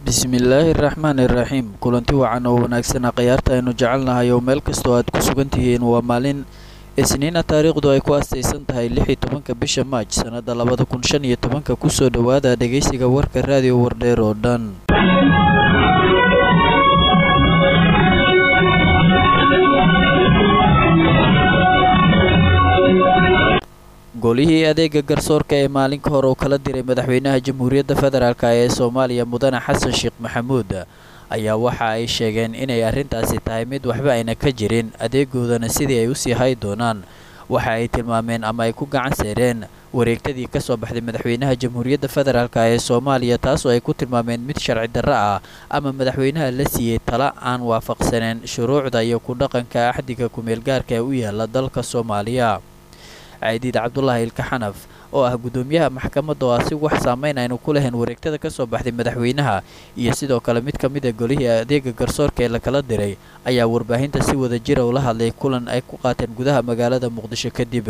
bismillaahi raxmaani iraxiim kulanti wacan oo wanaagsan khiyaarta aynu jecelnahay oo meel kastoo aad ku sugan tihiin waa maalin isniina taariikhdu ay ku astaysan tahay lix iyo tobanka bisha maaj sannada labada kun shan iyo tobanka kusoo dhowaada dhegaysiga warka raadiyo wardheer oo dhan golihii adeega garsoorka ee maalinka hore uu kala diray madaxweynaha jamhuuriyadda federaalk ee soomaaliya mudane xasan sheekh maxamuud ayaa waxa ay sheegeen inay arrintaasi tahay mid waxba ayna ka jirin adeegoodana sidii ay usii hay doonaan waxa ay tilmaameen ama ay ku gacan seereen wareegtadii ka soo baxday madaxweynaha jamhuuriyadda federaalk ee soomaaliya taasoo ay ku tilmaameen mid sharci darro ah ama madaxweynaha la siiyey tala aan waafaqsaneen shuruucda iyo ku dhaqanka axdiga ku-meelgaarka ee u yaala dalka soomaaliya caydiid cabdulaahi ilka xanaf oo ah guddoomiyaha maxkamadda oo asi wax saameyn aynu ku lahayn wareegtada ka soo baxday madaxweynaha iyo sidoo kale mid ka mid a golihii adeega garsoorka ee lakala diray ayaa warbaahinta si wada jira ula hadlay kulan ay ku qaateen gudaha magaalada muqdisho kadib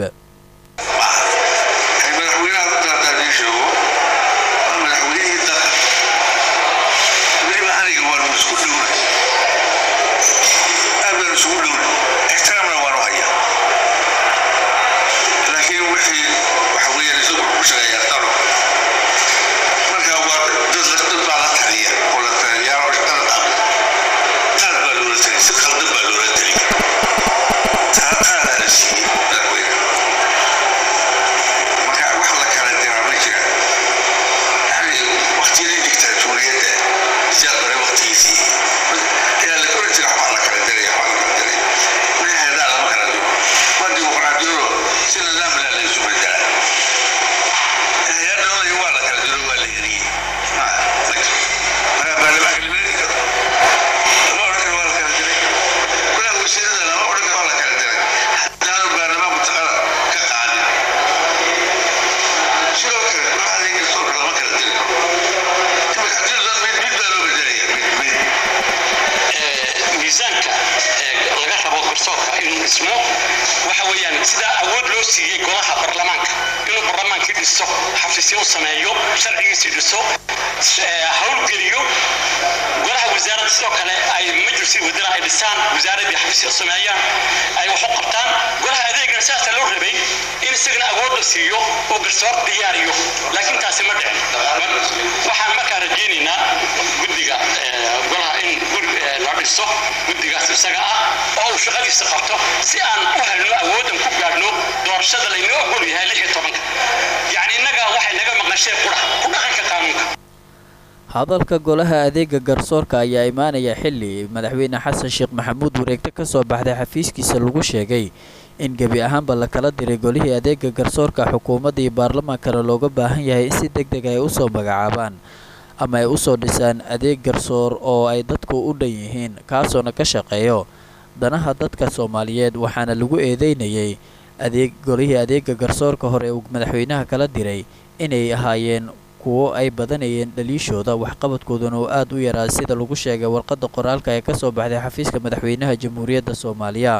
hadalka golaha adeega garsoorka ayaa imaanaya xilli madaxweyne xasan sheekh maxamuud wareegto ka soo baxday xafiiskiisa lagu sheegay in gebi ahaanba lakala diray golihii adeega garsoorka xukuumadda iyo baarlamaankana looga baahan yahay in si deg deg ay usoo magacaabaan ama ay usoo dhisaan adeeg garsoor oo ay dadku u dhan yihiin kaasoona ka shaqeeyo danaha dadka soomaaliyeed waxaana lagu eedeynayay adeeg golihii adeega garsoorka hore uu madaxweynaha kala diray inay ahaayeen kuwo ay badanayeen dhaliishooda waxqabadkooduna oo aad u yaraa sida lagu sheegay warqadda qoraalka ee kasoo baxday xafiiska madaxweynaha jamhuuriyadda soomaaliya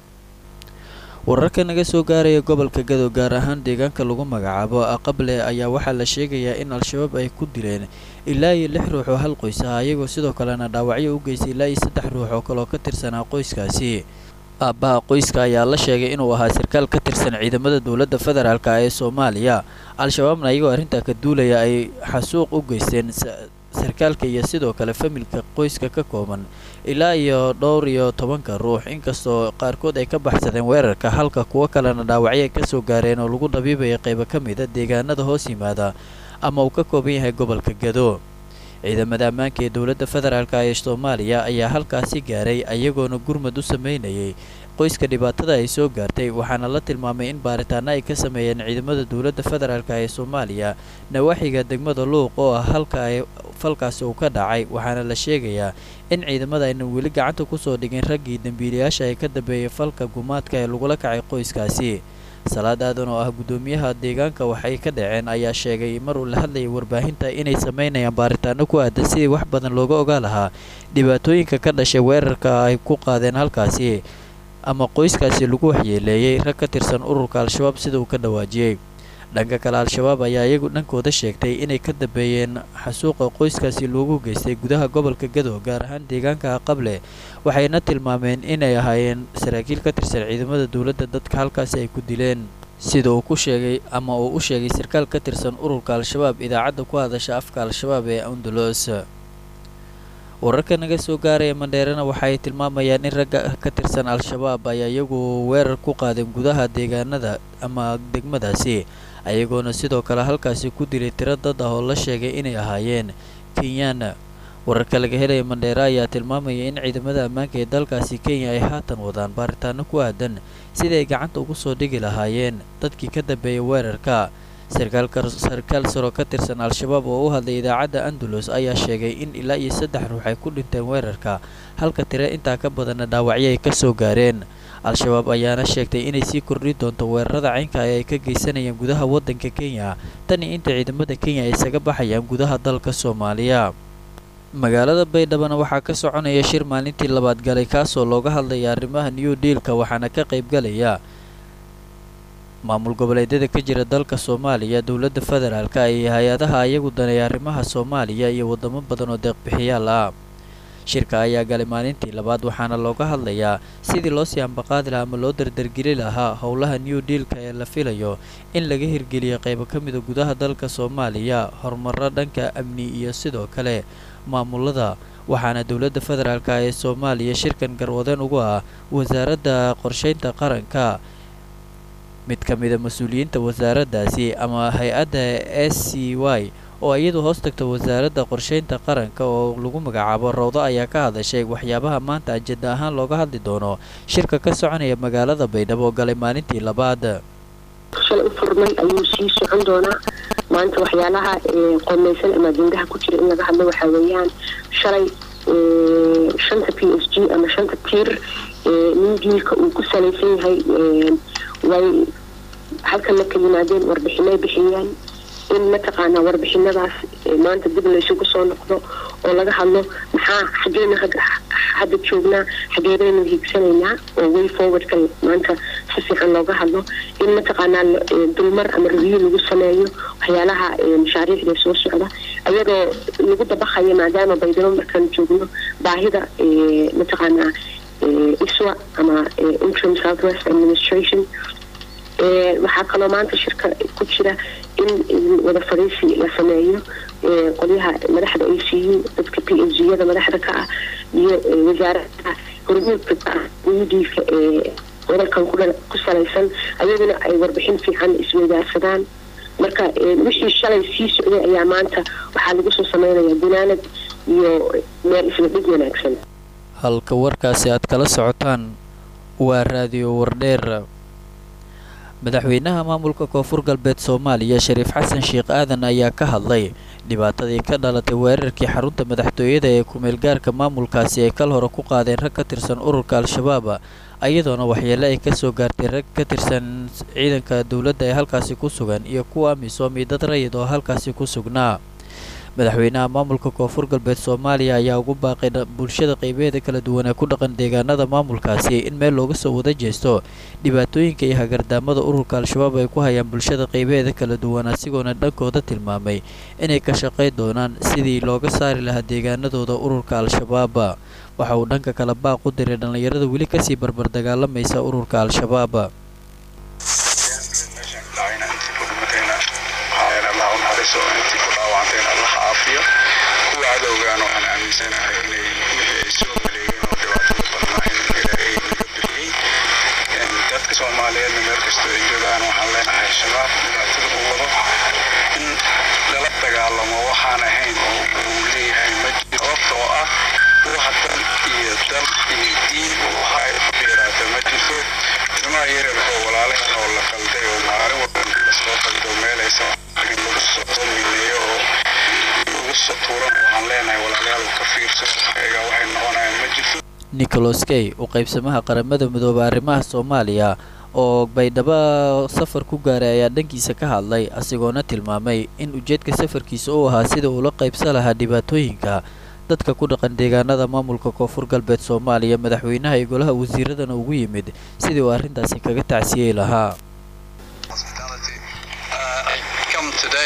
wararka naga soo gaaraya gobolka gadow gaar ahaan deegaanka lagu magacaabo aqable ayaa waxaa la sheegayaa in al-shabaab ay ku dileen ilaa iyo lix ruux oo hal qoys ah iyagoo sidoo kalena dhaawacyo u geystay ilaa iyo saddex ruux oo kaleoo ka tirsanaa qoyskaasi aabbaha qoyska ayaa la sheegay inuu ahaa sarkaal ka tirsan ciidamada dowladda federaalk ee soomaaliya al-shabaabna iyagoo arrintaa ka duulaya ay xasuuq u geysteen sarkaalka iyo sidoo kale familka qoyska ka kooban ilaa iyo dhowr iyo tobanka ruux inkastoo qaarkood ay ka baxsadeen weerarka halka kuwo kalena dhaawacyo ay kasoo gaareen oo lagu dhabiibaya qaybo ka mida deegaanada hoos yimaada ama uu ka kooban yahay gobolka gado ciidamada ammaanka ee dowladda federaalk ee soomaaliya ayaa halkaasi gaaray ayagoona gurmad u sameynayay qoyska dhibaatada ay soo gaartay waxaana la tilmaamay in baaritaano ay ka sameeyeen ciidamada dowladda federaalk ee soomaaliya nawaaxiga degmada luuq oo ah halka ay falkaasi uu ka dhacay waxaana la sheegayaa in ciidamada aynan weli gacanta kusoo dhigin raggii dembiilayaasha ay ka dambeeyay falka gumaadka ee lagula kacay qoyskaasi salaad aadan oo ah guddoomiyaha deegaanka waxay ka dhaceen ayaa sheegay mar uu la hadlayay warbaahinta inay sameynayaan baaritaano ku aadan sidii wax badan looga ogaa lahaa dhibaatooyinka ka dhashay weerarka ay ku qaadeen halkaasi ama qoyskaasi lagu waxyeeleeyey rag ka tirsan ururka al-shabaab sida uu ka dhawaajiyey dhanka kale al-shabaab ayaa iyagu dhankooda sheegtay inay ka dambeeyeen xasuuqa qoyskaasi loogu geystay gudaha gobolka gado gaar ahaan deegaanka aqable waxayna tilmaameen inay ahaayeen saraakiil ka tirsan ciidamada dowladda dadka halkaasi ay ku dileen sida uu ku sheegay ama uu u sheegay sarkaal ka tirsan ururka al-shabaab idaacadda ku hadasha afka al-shabaab ee andalos wararka naga soo gaaraya mandheerena waxaay tilmaamayaan in ragga ka tirsan al-shabaab ayaa iyagu weerar ku qaadeen gudaha deegaanada ama degmadaasi ayagoona sidoo kale halkaasi ku dilay tiro dad ah oo la sheegay inay ahaayeen kenyana wararka laga helaya mandheere ayaa tilmaamaya in ciidamada ammaanka ee dalkaasi kenya ay haatan wadaan baaritaano ku aadan sidii ay gacanta ugu soo dhigi lahaayeen dadkii ka dambeeyay weerarka sarkaal saro ka tirsan al-shabaab oo u hadlay idaacadda andalos ayaa sheegay in ilaa iyo saddex ruux ay ku dhinteen weerarka halka tire intaa ka badanna dhaawacyo ay ka soo gaareen al-shabaab ayaana sheegtay inay sii kordhi doonto weerarada caynka ee ay ka geysanayaan gudaha waddanka kenya tani inta ciidamada kenya ay isaga baxayaan gudaha dalka soomaaliya magaalada baydhabana waxaa ka soconaya shir maalintii labaad galay kaasoo looga hadlaya arrimaha new dealka waxaana ka qaybgalaya maamul goboleedyada ka jira dalka soomaaliya dowladda federaalka iyo hay-adaha ayagu daneeya arrimaha soomaaliya iyo wadamo badan oo deeqbixiyaal ah shirka ayaa galay maalintii labaad waxaana looga hadlayaa sidii loo sii ambaqaadi lahaa ama loo dardargeli lahaa howlaha new dealka ee la filayo in laga hirgeliyo qaybo ka mida gudaha dalka soomaaliya horumaro dhanka amni iyo sidoo kale maamulada waxaana dowladda federaalk ee soomaaliya shirkan garwadeen ugu ah wasaaradda qorsheynta qaranka mid ka mida mas-uuliyiinta wasaaraddaasi ama hay-adda s c y oo iyadu hoos tagta wasaaradda qorsheynta qaranka oo lagu magacaabo rawdo ayaa ka hadashay waxyaabaha maanta ajenda ahaan looga hadli doono shirka ka soconaya magaalada baydhabo oo galay maalintii labaad shalay u furmay ayuu sii socon doonaa maanta waxyaalaha qoomeysan ama ajendaha ku jira in laga hadlo waxaa weeyaan shalay shanta p s g ama shanta tiir new dealka uu ku salaysan yahay way halkan la ka yimaadeen warbixinay bixiyeen in mataqaanaa warbixinadaas maanta dib laysugu soo noqdo oo laga hadlo maxaa xageena hadda joognaa xageedaynu hiigsanaynaa oo way forwardka maanta si fiican looga hadlo in mataqaanaa dulmar ama review lagu sameeyo waxyaalaha mashaariicda soo socda ayadoo lagu dabaqayo maadaama baydhabo markaan joogno baahida mataqaanaa iswa ama interim southwest administration waxaa kaloo maanta shirka ku jira in wada fadhiisi la sameeyo qolyaha madaxda a c u dadka p h yada madaxda ka ah iyo wasaarada hormuudka ka ah udiilka ee wadalkan ku salaysan ayaguna ay warbixin fiican isweydaarsadaan marka wixii shalay sii socday ayaa maanta waxaa lagu soo sameynaya gunaanad iyo meel isla dhig wanaagsan halka warkaasi aad kala socotaan waa raadiyo wardheer madaxweynaha maamulka koonfur galbeed soomaaliya shariif xasan sheekh aadan ayaa ka hadlay dhibaatadii ka dhalatay weerarkii xarunta madaxtooyada ee kumeelgaarka maamulkaasi ay kal hore ku qaadeen rag ka tirsan ururka al-shabaab iyadoona waxyeele ay kasoo gaartay rag ka tirsan ciidanka dowladda ee halkaasi ku sugan iyo kuwa amisom iyo dad rayid oo halkaasi ku sugnaa madaxweynaha maamulka koonfur galbeed soomaaliya ayaa ugu baaqay bulshada qaybaheeda kala duwan ee ku dhaqan deegaanada maamulkaasi in meel looga soo wada jeesto dhibaatooyinka iyo hagardaamada ururka al-shabaab ay ku hayaan bulshada qaybaheeda kala duwan asigoona dhankooda tilmaamay inay ka shaqay doonaan sidii looga saari lahaa deegaanadooda ururka al-shabaab waxa uu dhanka kale baaq u diray dhallinyarada weli kasii barbar dagaalamaysa ururka al-shabaab kuwa cadowgaan waxaan aaminsanahay inay wixii ay soo maleegeen oo dhibaatada badnaa in ilaahay naga bixiyey dadka soomaaliyeedna meel kastoo ay joogaan waxaan leenahay shabaab dhibaatada uu wado in lala dagaalamo waxaan ahayn oo uu leeyahay ma jiro sababtoo ah wax dan iyo dal iyo diin waxa ay ku dheeraata ma jirto ilmaha yaryarka oo walaalahan oo la qalday oo maalin walba lasoo qaldo meel aysan lagu soo mineeyo oo nicholas kay u qaybsamaha qaramada midooba arrimaha soomaaliya oo baydhabo safar ku gaaray ayaa dhankiisa ka hadlay asigoona tilmaamay in ujeedka safarkiisa uu ahaa sida uula qaybsan lahaa dhibaatooyinka dadka ku dhaqan deegaanada maamulka koonfur galbeed soomaaliya madaxweynaha iyo golaha wasiiradana ugu yimid sidii uu arrintaasi kaga tacsiyey lahaa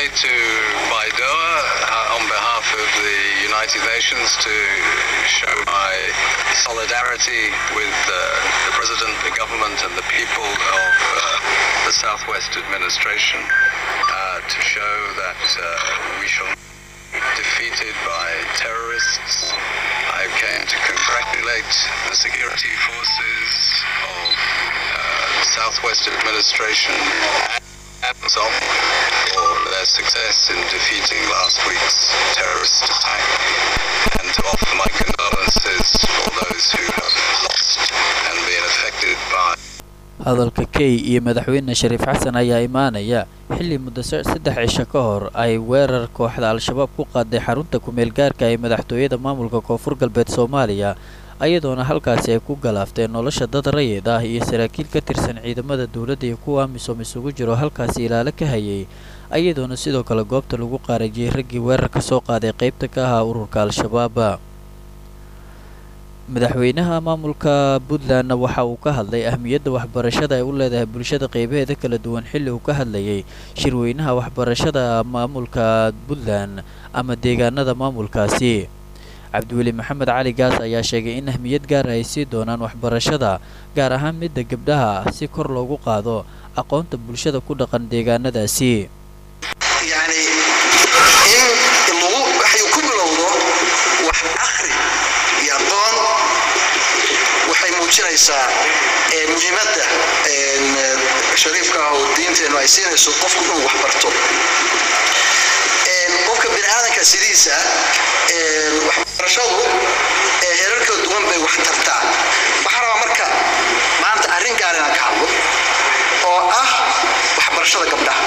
to Baidoa uh, on behalf of the United Nations to show my solidarity with uh, the President, the government, and the people of uh, the Southwest administration uh, to show that uh, we shall be defeated by terrorists. I came to congratulate the security forces of uh, the Southwest administration and Amazon for their success in defeating last week's terrorist attack and to offer my condolences for those who have lost and been affected by hadalka key iyo madaxweyne shariif xasan ayaa imaanaya xilli muddo saddex cisho ka hor ay weerar kooxda al-shabaab ku qaaday xarunta kumeel gaarka ee madaxtooyada maamulka koonfur galbeed soomaaliya ayadoona halkaasi ay ku galaafteen nolosha dad rayid ah iyo saraakiil ka tirsan ciidamada dowladda iyo kuwa amisom isugu jiro halkaasi ilaalo ka hayay ayadoona sidoo kale goobta lagu qaarajiyey raggii weerarka soo qaaday qaybta ka ahaa ururka al-shabaab madaxweynaha maamulka puntlandna waxa uu ka hadlay ahmiyadda waxbarashada ay u leedahay bulshada qeybaheeda kala duwan xilli uu ka hadlayay shirweynaha waxbarashada maamulka puntland ama deegaanada maamulkaasi cabdiweli maxamed cali gaas ayaa sheegay in ahmiyad gaara ay sii doonaan waxbarashada gaar ahaan midda gabdhaha si kor loogu qaado aqoonta bulshada ku dhaqan deegaanadaasi yani in lagu waxay ku bilowdo wax akhri iyo aqoon waxay muujinaysaa muhiimadda shariifka ah oo diinteennu ay siinayso qofku inuu wax barto qofka bini aadanka sidiisa waxbarashadu heerar kala duwan bay wax tartaa waxaa rabaa marka maanta arrin gaar inaan ka hadlo oo ah waxbarashada gabdhaha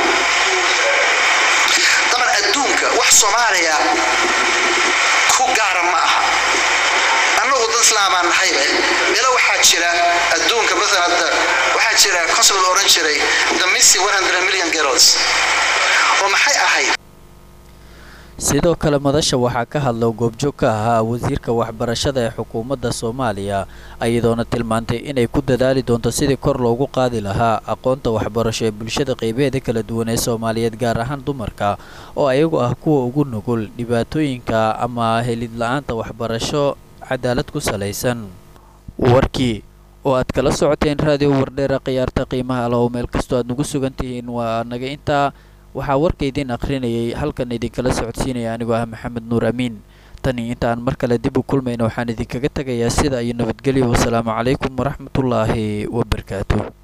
daban adduunka wax soomaaliya ku gaara ma aha annagu dad islaamaan nahaybe meelo waxaa jira adduunka maalan hadda waxaa jira consul la odhan jiray the missy 100 million girls oo maxay ahayd sidoo kale madasha waxaa ka hadla goobjoog ka ahaa wasiirka waxbarashada ee xukuumadda soomaaliya iyadoona tilmaantay inay ku dadaali doonto sidii kor loogu qaadi lahaa aqoonta waxbarasho ee bulshada qeybaheeda kala duwan ee soomaaliyeed gaar ahaan dumarka oo ayagu ah kuwa ugu nugul dhibaatooyinka ama helid la-aanta waxbarasho cadaalad ku salaysan warkii oo aad kala socoteen raadiyo wardheera khiyaarta qiimaha alahow meel kastoo aad nagu sugan tihiin waa naga intaa waxaa warka idiin akhrinayay halkan idinkala socodsiinaya anigoo ah maxamed nuur amiin tani inta aan mar kale dib u kulmayna waxaan idinkaga tegayaa sida iyo nabadgelyo wasalaamu calaykum waraxmatullaahi wabarakaatu